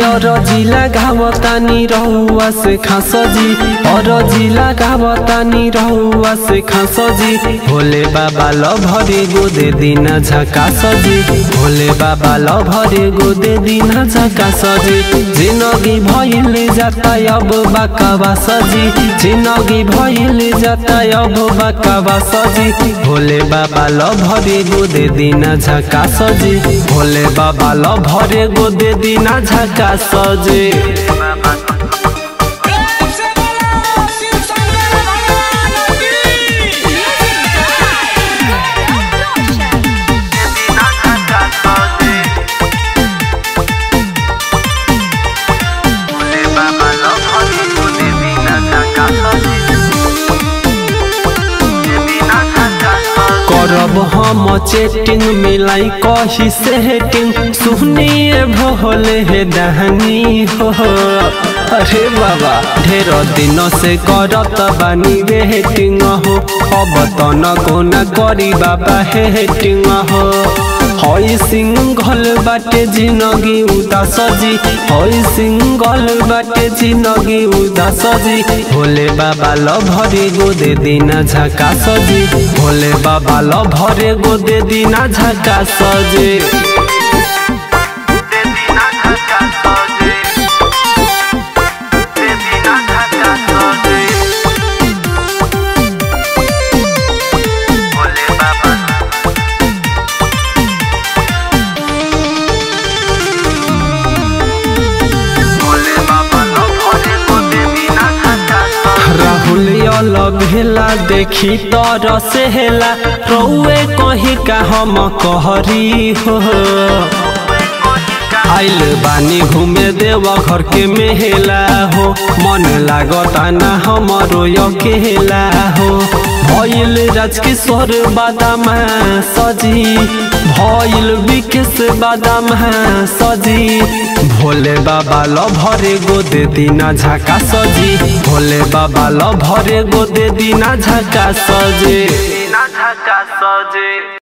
अरजिला घावतानी रहुआ से खासजी अरजिला घावतानी रहुआ से खासजी भोले बाबा लभरे गोदे दिन झका सजी भोले बाबा लभरे गोदे दिन झका सजी जिनगी भइल जाता अब बाकावा सजी जिनगी भइल जाता अब बाकावा सजी भोले बाबा लभरे गोदे दिन झका सजी भोले बाबा लभरे गोदे दिन झका सजी प्रेम से बोलो शिव शंकर भगवान की करब हम चेटिंग मिलाई कही सेटिंग सुनिए भोले हे दहनी हो अरे बाबा ढेर दिन से करत बानी वेटिंग हो अब त न कोना करी बाबा हेटिंग हो हई सिंगल बाटे जिनगी उदास जी हई सिंगल बाटे जिनगी उदास जी भोले बाबा लभरे गोदे दिन झका सजी भोले बाबा लभरे गोदे दिन झका सजी राहुल यल भेला देखी तर सेला रौए कहीं का हम कहरी हो आइल बानी घूमे देव घर के मेला हो मन लागता ना हमारो अकेला हो भइल राजकिशोर बादाम सजी भइल विकेश बादाम सजी भोले बाबा लभरे गोदे दिना झका सजी भोले बाबा लभरे गोदे दिना झका सजी